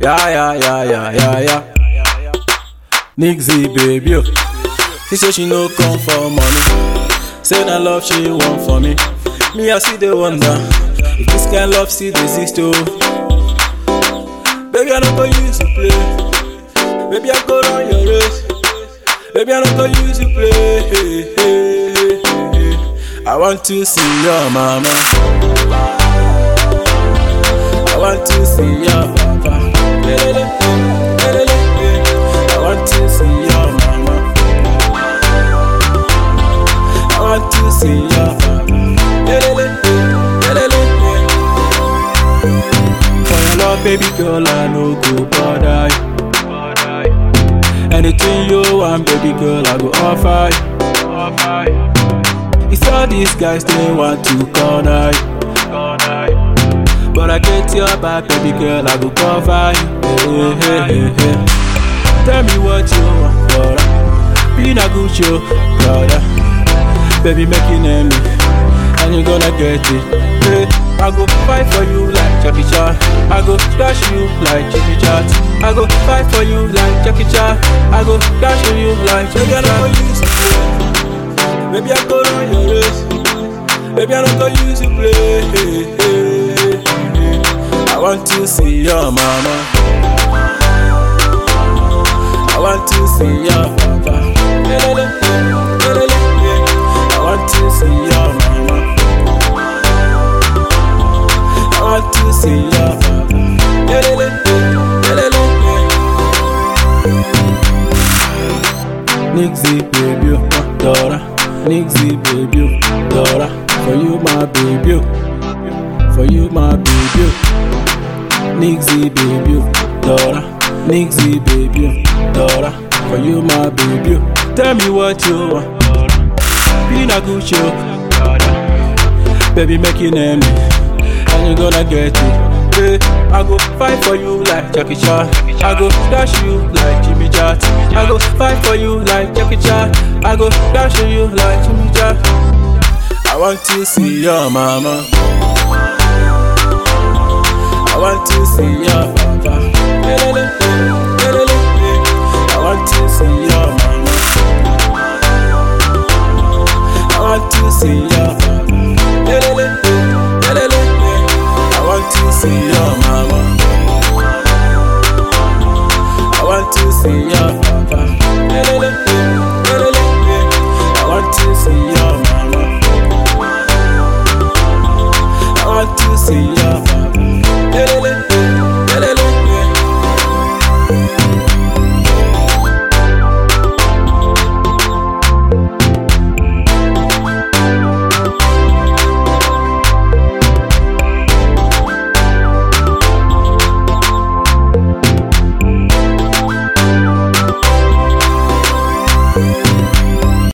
Yeah, yeah, yeah, yeah, yeah, yeah. Nixie, baby. oh. She say she no come for money. Say na love she want for me. Me, I see the wonder. If this kind love still exist, oh. Baby, I don't go use to play. Baby, I go run your race. Baby, I don't go use to play. I want to see your mama. I want to see your papa. Lelele, lelele, I want to see your mama. I want to see your papa. Lelele, lelele, For your love, baby girl, I no go bother you. Anything you want, baby girl, I go offer you. It's all these guys they want to corner you. But I get your back, baby girl, I go cover you. Hey, hey, hey, hey. Tell me what you want, brother. Be a good show, brother. Baby, make you name me, and you gonna get it. Hey, I go fight for you like Jackie Chan. I go splash you like Jimmy Chat. I go fight for you like Jackie Chan. I go dash you like Jackie Chan. Baby, I go run your race. Baby, I don't go use you play. I want to see your mama. I want to see your papa. Lelele, lelele, I want to see your mama. I want to see your papa. Lelele, lelele, Nixie baby, oh, Dora. Nixie baby, oh, Dora. For you my baby, oh. for you my baby. oh. Nixie baby, oh, Dora. Nixie baby, oh, Dora. For you my baby. oh. Tell me what you want. Be a good show, baby, make you name me, and you gonna get it. Hey, I go fight for you like Jackie Chan. I go dash you like Jimmy Chat. I go fight for you like Jackie Chan. I go dash you like Jimmy Chat. I want to see your mama. I want to see your papa. Lelele, lelele, I want to see your mama. I want to see your papa. Lelele, lelele, I want to see your mama.